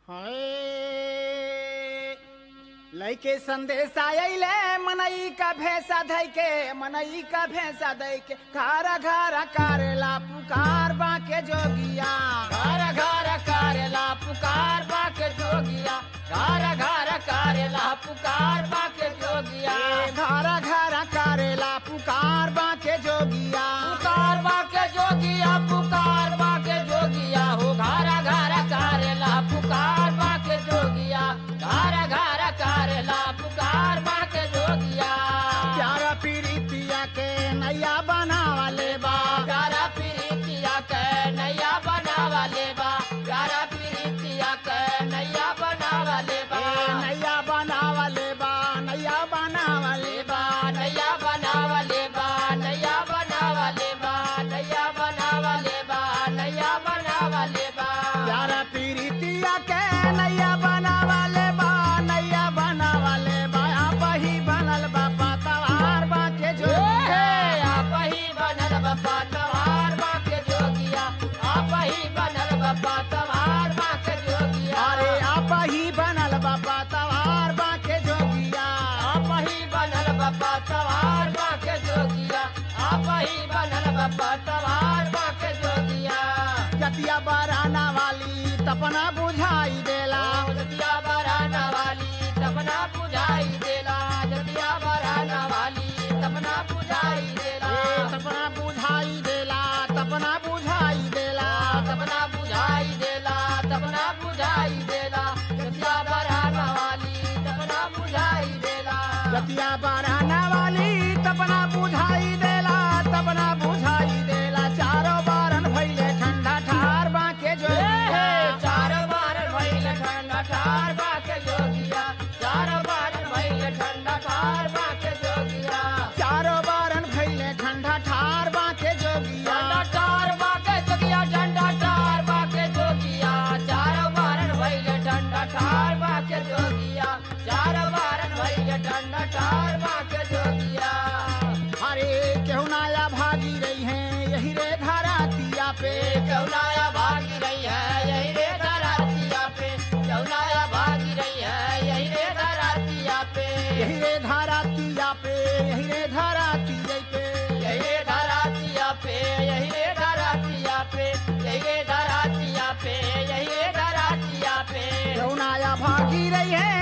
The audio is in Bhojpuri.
हाय लइके संदेश आइले मनई का भैंसा धई के मनई का भैंसा धई के घारा घारा करेला पुकार बाके जोगिया घर घर करेला पुकार बाके जोगिया घर घर करेला पुकार बाके जोगिया ए घारा घारा करेला पुकार बाके जोगिया पुकार बाके जोगिया पुकार बाके जोगिया हो घर घर करेला पुकार बाके जोगिया घर घर करेला पुकार बाके जोगिया प्यारा पीरितिया के नैया बनावले बा प्यारा प्रीतिया के नैया बनावा लेबा प्यारा प्रीतिया के नैया बनावा लेबा ए नैया बनावले बा नैया बनावले लेबा नैया बनावा लेबा नैया बनावा लेबा नैया बनावा लेबा नैया बनावा लेबा प्यारा पीरितिया के नैया बनावले बा नैया बनावले बा आप ही बनल बा पतवार बाके ए, जोगिया आप ही बनल बप्पा तवार बाके जोगिया आप ही बनल बप्पा तवार बाके जोगिया अरे आप ही बनल बा पतवार बाके जोगिया आप ही बनल बप्पा तवार बाके जोगिया आप ही बनल बप्पा तवार बाके जोगिया जतिया बराना वाली तपना बुझाई देला जतिया बराना वाली तपना बुझाई देला जतिया बराना वाली तपना बुझाई देला ए तपना बुझाई देला तपना बुझाई देला तपना बुझाई देला तपना बुझाई देला जतिया बराना वाली तपना बुझाई देला जतिया बराना वाली तपना बुझाई देला तपना बुझाई देला चारों बारन भइले ठंडा ठार बाके ए, जोगिया चार बार भइल ठंडा ठार बाके जोगिया चार बार भइल ठंडा ठार बाके जोगिया चारों बारन भइले ठंडा ठार बाके जोगिया ठंडा ठार बाके जोगिया ठंडा ठार बाके जोगिया चार बार भइल ठंडा ठार बाके जोगिया चार बार भइल ठंडा ठार बाके जोगिया अरे केहू नाया भागी रही है यही रे धरातिया पे चौनाया भागी रही है यही रे धरातिया पे चौनाया भागी रही है यही रे धरातिया पे यही रे धरातिया पे यही रे धरातिया पे यही रे धरातिया पे यही रे धरातिया पे यही रे धरातिया पे यही रे धरातिया पे केहू नाया भागी रही है